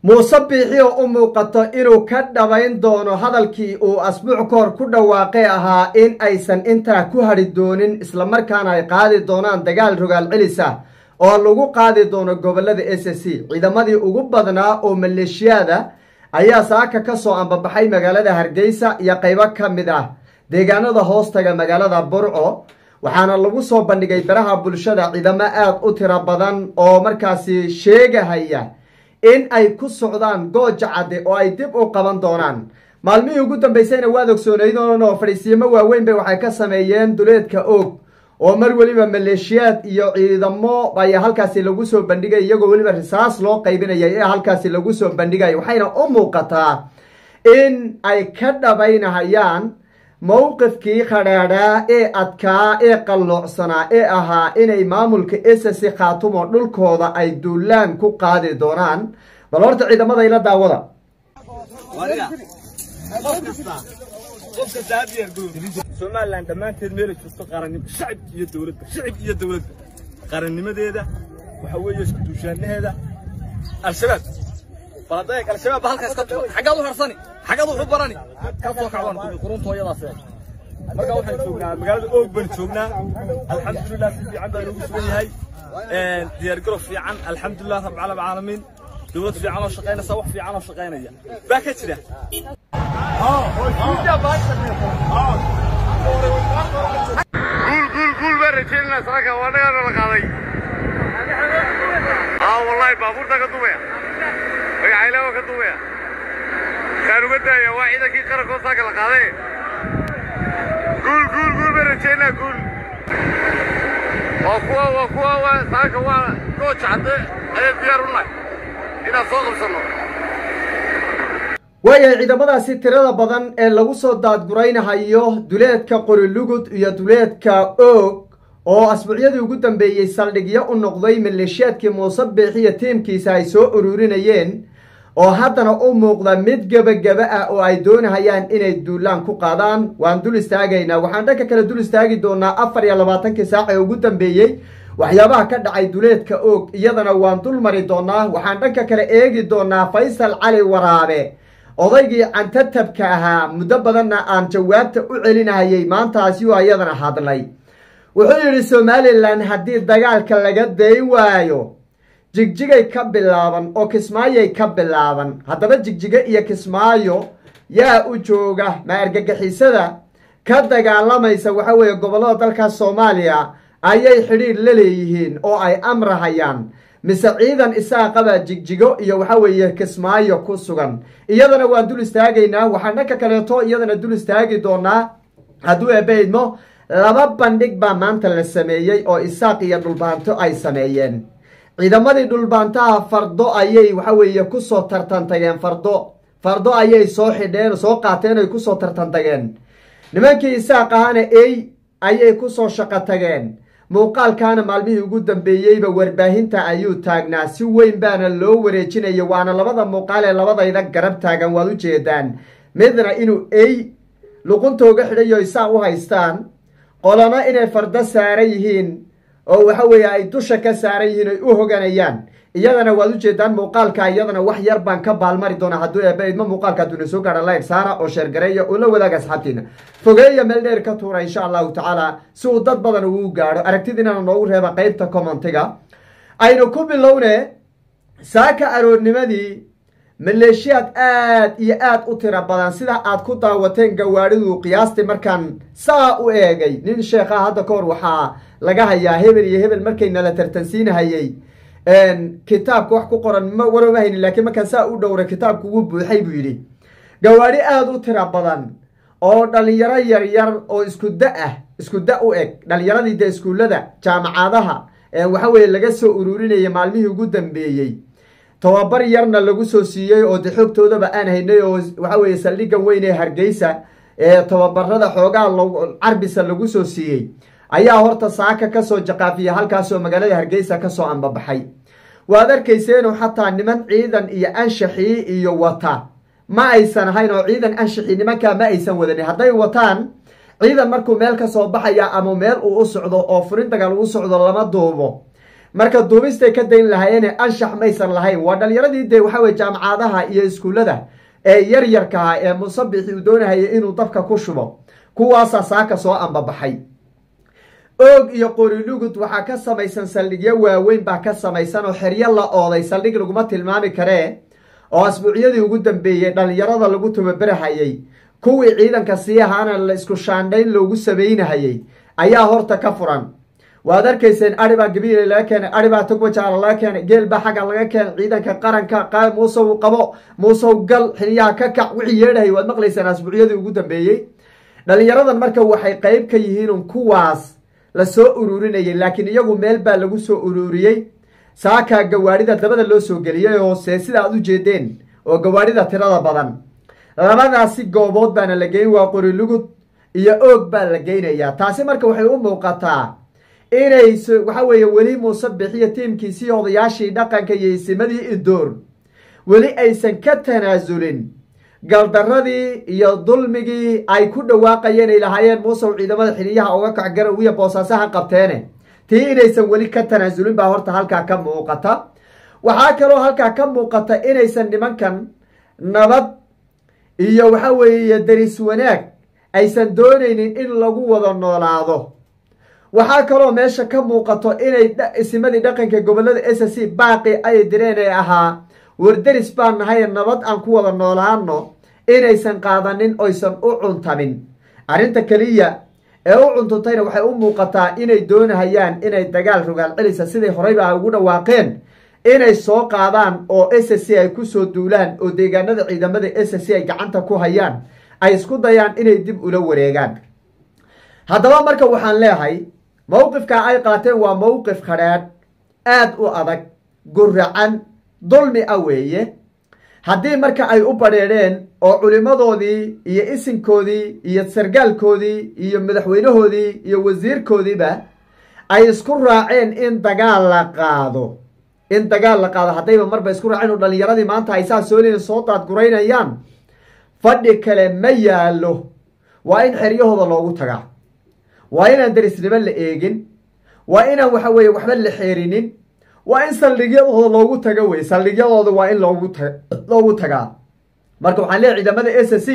muuse biixi oo u muuqato inuu ka dhabayn doono hadalkii uu asbuuc ka hor ku dhawaaqay ahaa in aysan intaa ku hadhi doonin islamarkaana ay qaadi doonaan dagaal rogaal celis ah oo lagu qaadi doono gobolada s c ciidamadii ugu badnaa oo maleeshiyaada ayaa saaka ka soo ambabaxay magaalada hargeysa iyo qaybo ka mid ah deegaanada hoostaga magaalada burco waxaana lagu soo bandhigay baraha bulshada ciidamo aada u tiro badan oo markaasi sheegahaya in ay ku socdaan gooja cadde oo ay dib u qaban doonaan maalmihii ugu dambeysayna waad ogsoonaydon oo fadhiisiimo waaweyn bay waxay ka sameeyeen duleedka oog oo mar weliba maleeshiyaad iyo ciidamo ayaa halkaasi lagu soo bandhigay iyagoo weliba risaas loo qaybinayay ee halkaasi lagu soo bandhigay waxayna u muuqataa in ay ka dhabaynahayaan mowqifkii khadhaadhaa ee adkaa ee qalloocsanaa ee ahaa inay maamulka ss khaatumo dhulkooda ay duulaan ku qaadi doonaan bal horta ciidamada ila daawada somalilan dhammaanteed meelay joogto qarannimo shacib iyo dowladba shacib iyo dowladba qarannimadeeda waxa weeye isku duushaanaheeda al-shabaab bal hadday al-shabaab ba halkaas ka tuuran xaggaad u harsani xaggaad u barani ka soo kacdaan quruntooyadaas marka waxaan joognaa magaalada oog baan joognaa alxamdulilah si fiican baa inoogu sugan yahay diyaargarow fiican alxamdulilah rabbil caalamiin dowlad fiican oo shaqaynaysa wax fiican oo shaqaynaya baa ka jira guul baan rajaynaa saaka waa dhagaana la qaaday aa wallahi baabuurta ka dumaya magacaylawa ka dumaya kaan uga daaya waa ciidankii qarankoo saaka la qaaday guul guul guul baan rajaynaa guul waa kuwa waa kuwa waa saaka waa gooja cadde ayaan diyaar u nahay inaan soo qabsanno waayahay ciidamadaasi tirada badan ee lagu soo daadguraynahayo duleedka qorilugud iyo duleedka oog oo asbuucyadii ugu dambeeyey saldhigyo u noqday maleeshiyaadkii muuse biixiyo tiimkiisa ay soo ururinayeen oo haddana u muuqda mid gebagaba ah oo ay doonahayaan inay duulaan ku qaadaan waan dul istaagaynaa waxaan dhanka kale dul istaagi doonaa afar iyo labaatankii saac ee ugu dambeeyey waxyaabaha ka dhacay duleedka oog iyadana waan dul mari doonaa waxaan dhanka kale eegi doonaa faysal cali waraabe odaygii cantatabka ahaa muddo badanna aan jawaabta u celinahayay maantaasi oo iyadana hadlay wuxuu yidhi somalilan haddii dagaalka laga day waayo jigjigay ka bilaaban oo kismaayoy ka bilaaban haddaba jigjigo iyo kismaayo yaa u jooga ma argagixisada ka dagaalamaysa waxa weeye gobollada dalka soomaaliya ayay xidhiir la leeyihiin oo ay amrahayaan mise ciidan isaaqabaa jigjigo iyo waxa weeye kismaayo ku sugan iyadana waan dul istaagaynaa waxaan dhanka kaleeto iyadana dul istaagi doonaa hadduu eebaydmo laba bandhig baa maanta la sameeyey oo isaaq iyo dhulbaanto ay sameeyeen ciidamadii dhulbaantaha fardo ayay waxa weeye kusoo tartantageen fardo fardo ayay soo xidheen soo qaateen ay kusoo tartantageen nimankii isaaq ahana ey ayay kusoo shaqo tageen muuqaalkaana maalmihii ugu dambeeyeyba warbaahinta ayuu taagnaa si weyn baana loo wareejinaya waana labada muuqaal ee labadayda garab taagan waad u jeedaan midna inuu ey luquntooga xidhayo isaa u haystaan qolana inay fardo saaran yihiin oo waxa weeye ay dusha ka saaran yihiin ay u hoganayaan iyadana waad u jeedaan muuqaalka iyadana wax yar baan ka baalmari doonaa hadduu eebaidma muuqaalka hadduna soo gaadha layg saara oo sheergareeya oo la wadaaga asxaabtiina fogeeya meel dheer ka tuura insha allahu tacaala si uu dad badan ugu gaadho aragtidiinana noogu reeba qeybta commentiga aynu ku bilowne saaka aroornimadii maleeshiyaad aad iyo aad u tiro badan sida aad ku daawateen gawaadhidu qiyaastii markaan saa u eegay nin sheekha hadda ka hor waxaa laga hayaa hebel iyo hebel markayna la tartansiinahayey kitaabka wax ku qoran ma waroma haynin laakiin markaan saa u dhowray kitaabku wuu buuxay buu yidhi gawaadhi aada u tiro badan oo dhalinyaro yaryar oo isku da ah isku da u eg dhalinyaradii dee iskuullada jaamacadaha waxa weeye laga soo ururinaya maalmihii ugu dambeeyey tobabar yarna lagu soo siiyey oo de xoogtoodaba aan haynay oo waxa weeye saldhiggan weyn ee hargeysa ee tobabarada xoogaa carbisa lagu soo siiyey ayaa horta saaka kasoo jaqaafiya halkaasoo magaalada hargeysa kasoo ambabaxay waad arkayseenu xataa niman ciidan iyo anshaxii iyo wata ma aysan ahayn oo ciidan anshaxii nimankaa ma aysan wadanin hadday wataan ciidan markuu meel kasoo baxaya ama meel uu u socdo oo furin dagaal uu socdo lama duubo marka duubistay ka dayn lahayeene anshax maysan lahayn waa dhalinyaradii dee waxa weye jaamacadaha iyo iskuullada ee yaryarkaha ee musabixi uu doonahaya inuu dabka ku shubo kuwaasaa saaka soo ambabaxay oog iyo qorilugud waxaa ka samaysan saldhigyo waaweyn baa ka samaysan oo xeryo la ooday saldhig laguma tilmaami karee oo asbuucyadii ugu dambeeyey dhallinyarada lagu tababerahayey kuwii ciidanka sii ahaana la isku shaandhayn loogu samaynahayey ayaa horta ka furan waad arkayseen aribaa gabiile laga keenay aribaa tugwajaala laga keenay geel baa xagga laga keenay ciidanka qaranka muusow qabo muusow gal xiliyaha ka kac wixii yeedhahay waad maqlayseen asbuucyadii ugu dambeeyey dhalinyaradan marka waxay qeyb ka yihiin kuwaas la soo ururinayay laakiin iyagu meel baa lagu soo ururiyey saakaa gawaadhida dabada loo soo geliyey hoose sida aad u jeedeen oo gawaadhida tirada badan labadaasi goobood baana la geyn waa qorilugud iyo oog baa la geynayaa taasi marka waxay u muuqataa inay waxa weeye weli muuse bixiyo tiimkiisii odayaashii dhaqanka iyo isimadii idoor weli aysan ka tanaasulin galdaradii iyo dulmigii ay ku dhawaaqayeen ay lahaayeen muusew ciidamada xiliyaha uga kac garowiya boosaasaha qabteene tii inaysan weli ka tanaasulin baa horta halkaa ka muuqata waxaa kaloo halkaa ka muuqata inaysan nimankan nabad iyo waxa weeye daris wanaag aysan doonaynin in lagu wada noolaado waxaa kaloo meesha ka muuqato inay isimadii dhaqanka gobolada s c baaqi ay direen ee ahaa warderis baan nahay nabad aan ku wada noolaano inaysan qaadanin oysan u cuntamin arrinta keliya ee u cuntuntayna waxay u muuqataa inay doonahayaan inay dagaal rogaal celisa siday horeyba ugu dhawaaqeen inay soo qaadaan oo s c ay kusoo duulaan oo deegaanada ciidamada s c ay gacanta ku hayaan ay isku dayaan inay dib ula wareegaan haddaba marka waxaan leehay mowqifka ay qaateen waa mowqif khadhaadh aad u adag guracan dulmi a weeye haddii marka ay u badheedheen oo culimmadoodii iyo isinkoodii iyo sargaalkoodii iyo madaxweynahoodii iyo wasiirkoodiiba ay isku raaceen in dagaal la qaado in dagaal la qaado haddayba marba isku raaceen oo dhallinyaradii maanta ay saa soolina soo daadguraynayaan fadhi kale ma yaallo waa in xeryahooda loogu tagaa waa inaan darisnimo la eegin waa inaan waxa weeye waxba la xeerinin waa in saldhigyadooda loogu tago wey saldhigyadooda waa in loogu ta loogu tagaa marka waxaan leeyahy ciidamada s c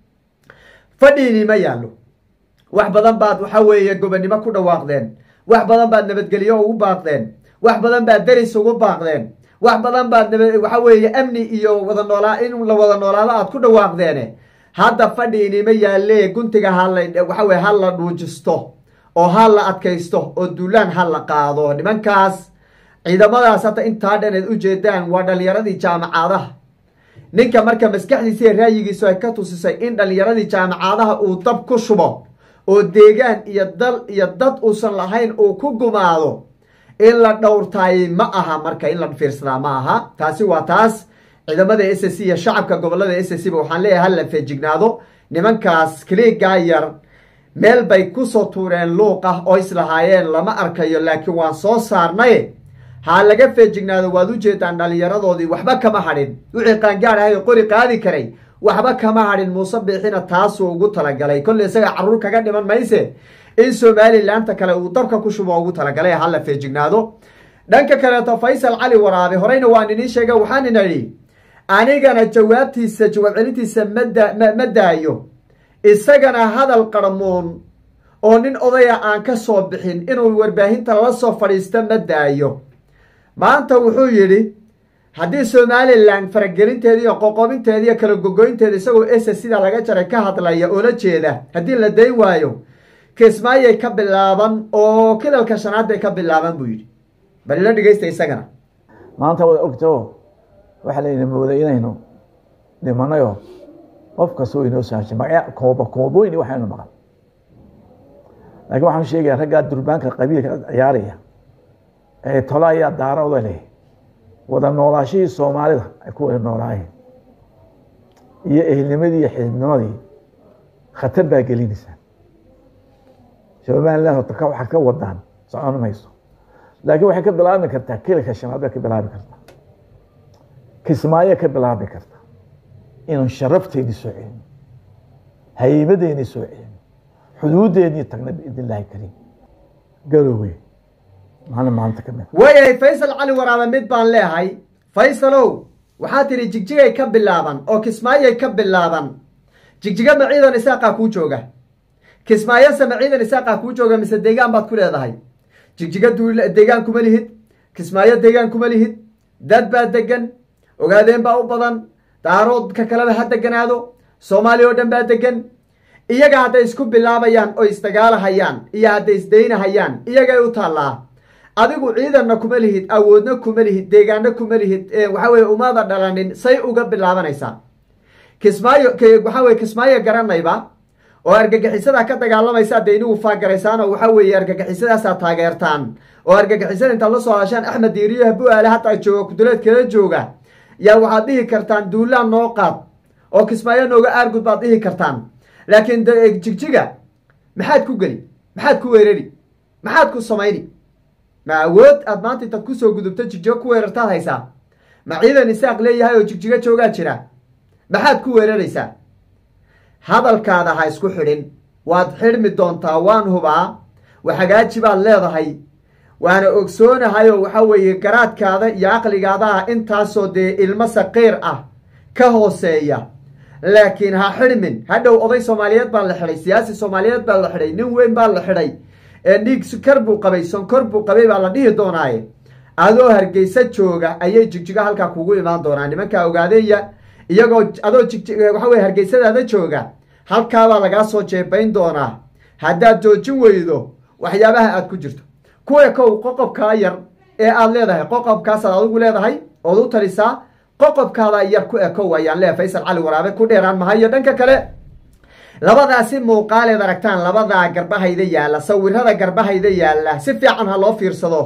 fadhiini ma yaallo wax badan baad waxa weeye gobonnimo ku dhawaaqdeen wax badan baad nabadgelyo ugu baaqdeen wax badan baad deris ugu baaqdeen wax badan baad nab waxa weeye amni iyo wada noolaa in la wada noolaado aad ku dhawaaqdeene hadda fadhiinima yaalle guntiga hala waxa weye ha la dhuujisto oo ha la adkaysto oo duulaan ha la qaado nimankaas ciidamadaas hadda intaa dhan eed ujeedaan waa dhalinyaradii jaamacadaha ninka marka maskaxdiisa iyo raayigiisu ay ka tusisay in dhalinyaradii jaamacadaha uu dab ku shubo oo deegaan iyo dal iyo dad uusan lahayn uu ku gumaado in la dhowrtaayey ma aha marka in la fiirsadaa ma aha taasi waa taas ciidamada s c iyo shacabka gobolada s c ba waxaan leeyahay hala feejignaado nimankaas kiliigaa yar meel bay kusoo tuureen luuq ah oo islahaayeen lama arkayo laakiin waan soo saarnay ha laga feejignaado waad ujeedaan dhalinyaradoodii waxba kama hadhin wixii qaangaad ahay oo qori qaadi karay waxba kama hadhin muuse biixina taasuu ugu talagalay kolley isaga carruur kaga dhiman mayse in somalilaanta kale uu dabka ku shubo ugu talagalay hala feejignaado dhanka kaleeto faysal cali waraabe horeyna waan inii sheega waxaan ina idhi anigana jawaabtiisa jawaab celintiisa mada ma daayo isagana hadal qarmuun oo nin odaya aan ka soo bixin inuu warbaahinta la soo fadhiisto ma daayo maanta wuxuu yidhi haddii somalilan faragelinteeda iyo qoqobinteeda iyo kala gogoynteeda isagoo ese sida laga jaray ka hadlaya oo la jeeda haddii la dayn waayo kismaayay ka bilaaban oo kilalka shanaad bay ka bilaaban buu yidhi bal ila dhegeysta isagana maanta waad ogto waxaa layna mooday inaynu dhimanayo qof kastoo inoo saashay magacya kooba koobooyin waxaynu maqan laakiin waxaan sheegaya raggaa durbaanka qabiilka ciyaaraya ee tola ayaa daarooda leh wada noolaashihii soomaalida ay ku wada noolaayeen iyo ehelnimadii iyo xididnimadii khatar baa gelinaysaa somaliland horta ka waxaad ka wadaan socon mayso laakiin waxay ka bilaabi kartaa kilka shanaad bay ka bilaabi kartaa kismaayo ka bilaabi kartaa inaan sharafteedii soo celino haybadeennii soo celino xuduudeennii tagna biidn illaahi kariim garowe maalin maalinta ka mid waayahay faysal cali waraabe mid baan leehay faysalow waxaa tidhi jigjigay ka bilaaban oo kismaayay ka bilaaban jigjiga ma ciidan isaaqaa kuu jooga kismaayose ma ciidan isaaqaa kuu jooga mise deegaan baad ku leedahay jigjiga deegaan kuma lihid kismaayo deegaan kuma lihid dad baa degan ogaadeen baa u badan daaroodka kaleba ha deganaado soomaaliya oo dhan baa degan iyaga hadday isku bilaabayaan oo isdagaalahayaan iyo hadday isdaynahayaan iyagay u taallaa adigu ciidanna kuma lihid awoodna kuma lihid deegaanna kuma lihid waxa weye umaada dhalanin say uga bilaabanaysaa kismaayo waxa weye kismaayo garanayba oo argagixisada ka dagaalamaysa dee inigu faagaraysaan oo waxa weeye argagixisadaasaa taageertaan oo argagixisada intaad la soo hadashaan axmed diiriyo habu-aale hataa jooga kuduleedkala jooga yaa waxaad dhihi kartaan duulaan noo qaad oo kismaayo nooga aargud baad dhihi kartaan laakiin jigjiga maxaad ku geli maxaad ku weerari maxaad ku samayni ma awood aad maanta intaad kusoo gudubto jigjigo ku weerartaad haysaa ma ciidan isaaq leeyahay oo jigjigo joogaa jira maxaad ku weeraraysaa hadalkaada ha isku xidhin waad xidhmi doontaa waan hubaa waxagaaji baad leedahay waana ogsoonahay oo waxa weeye garaadkaada iyo caqligaadaha intaasoo dee ilmo saqiir ah ka hooseeya laakiin ha xidhmin hadhow oday soomaaliyeed baa la xidhay siyaasi soomaaliyeed baa la xidhay nin weyn baa la xidhay dhiig sukar buu qabay sonkor buu qabay baa la dhihi doonaaye adoo hargeysa jooga ayay jigjigo halkaa kugu imaan doonaa nimankaa ogaadeeya iyagoo adoo jig waxa weye hargeysadaada jooga halkaabaa lagaa soo jeebayn doonaa haddaad joojin weydo waxyaabaha aad ku jirto kuwa kow qoqobkaa yar ee aad leedahay qoqobkaasaad adigu leedahay ood u talisaa qoqobkaada yar ku ekow ayaan leeyahay faysal cali waraabe ku dheeraan mahayo dhanka kale labadaasi muuqaaleed aragtaan labadaa garbahayda yaalla sawirada garbahayda yaalla si fiican ha loo fiirsado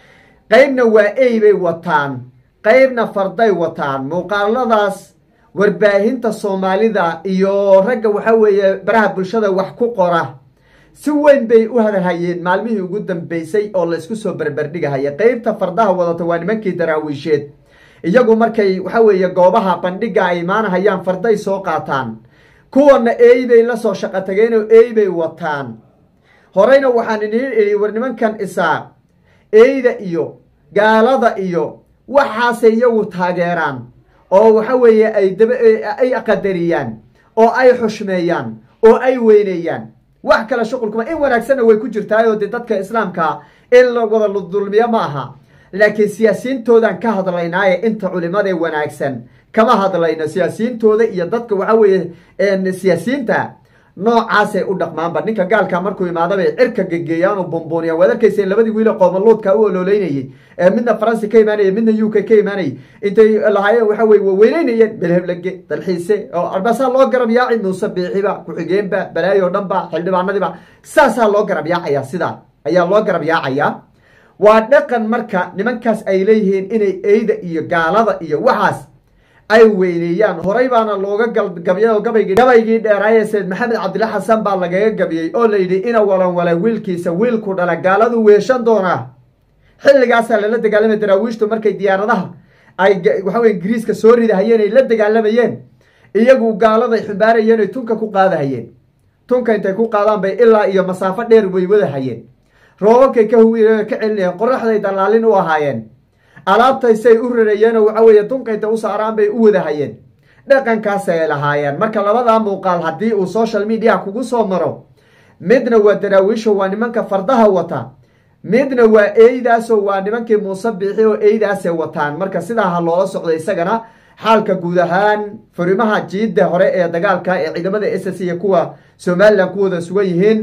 qeybna waa ey bay wataan qeybna farday wataan muuqaaladaas warbaahinta soomaalida iyo ragga waxa weeye baraha bulshada wax ku qora si weyn bay u hadalhayeen maalmihii ugu dambeysay oo la isku soo berberdhigahaya qeybta fardaha wadata waa nimankii daraawiisheed iyagu markay waxa weeye goobaha bandhiga ay imaanahayaan farday soo qaataan kuwana eey bay la soo shaqo tageen oo eey bay wataan horeyna waxaan iniin idhi war nimankan isaaq eeyda iyo gaalada iyo waxaasay iyagu taageeraan oo waxa weeye ay daba ay qadariyaan oo ay xushmeeyaan oo ay weyneeyaan wax kale shuqulkuma in wanaagsanna way ku jirtaayoo dee dadka islaamka in la wada dulmiyo ma aha laakiin siyaasiyiintoodan ka hadlaynaaye inta culimadee wanaagsan kama hadlayno siyaasiyiintooda iyo dadka waxa weeye siyaasiyiinta noocaasay u dhaqmaanba ninka gaalka markuu imaadabay cirka gegeeyaan oo bumbuuniyaan waad arkaysa labadii wiile qoomaluudka u ololeynayey ee midna faransi ka imaanayay midna u k ka imaanayay intay lahaayeen waxa weye wa weyneynayeen belheblage dalxiise oo arbaasaa loo garab yaaci muuse biixiba ku-xigeenba balaayo o dhanba xildhibaanadiiba saasaa loo garab yaacayaa sidaa ayaa loo garab yaacayaa waa dhaqan marka nimankaas ay leeyihiin inay eyda iyo gaalada iyo waxaas ay weyneeyaan horay baana looga gabiyay oo gabaygii gabaygii dheeraaye sayd maxamed cabdilla xasan baa lagaga gabiyey oo layidhi ina walan wala wiilkiisa wiilku dhala gaaladu weeshan doonaa xilligaasaa lala dagaalamay daraawiishtu markay diyaaradaha ay waxaweye ingiriiska soo ridahayeen ay la dagaalamayeen iyagu gaaladay xumbaarayeen ay tunka ku qaadahayeen tunka intay ku qaadaan bay ilaa iyo masaafo dheer way wadahayeen roobabkay ka huwi ka celinayeen qoraxday dallaalin u ahaayeen alaabtaysay u rarayeenoo waxa weeye dunkayta u saaraan bay u wadahayeen dhaqankaasay lahaayeen marka labadaa muuqaal haddii uu social media kugu soo maro midna waa daraawiisho waa nimanka fardaha wata midna waa eeydaasoo waa nimankii muuse biixi oo eeydaasay wataan marka sidaa ha loola socdo isagana xaalka guud ahaan furimaha jiidda hore ee dagaalka ee ciidamada s s iyo kuwa somalilan ku wada sugan yihiin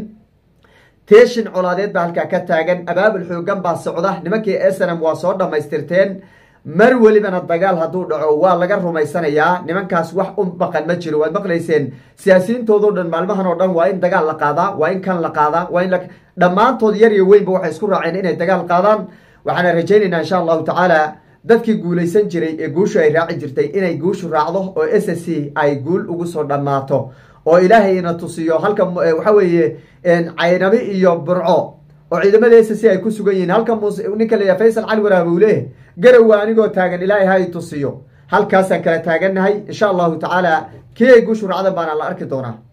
teeshin colaadeed baa halkaa ka taagan abaabul xoogan baa socda nimankii snm waa soo dhammaystirteen mar welibana dagaal hadduu dhaco waa laga rumaysanayaa nimankaas wax u baqan ma jiro waad maqlayseen siyaasiyiintoodao dhan maalmahan oo dhan waa in dagaal la qaadaa waa in kan la qaadaa waa in dhammaantood yar iyo weynba waxay isku raaceen inay dagaal qaadaan waxaana rajaynaynaa insha allahu tacaala dadkii guulaysan jiray ee guushu ay raaci jirtay inay guushu raacdo oo s s c ay guul ugu soo dhammaato oo ilaahay ina tusiyo halka waxa weeye caynabi iyo burco oo ciidamada s c ay ku sugan yihiin halka muuse ninka la yaha faysal cali waraab uu leeyahy garowa anigoo taagan ilaahay ha i tusiyo halkaasaan kala taagannahay insha allahu tacaala kii ay guushu raacdan baana la arki doonaa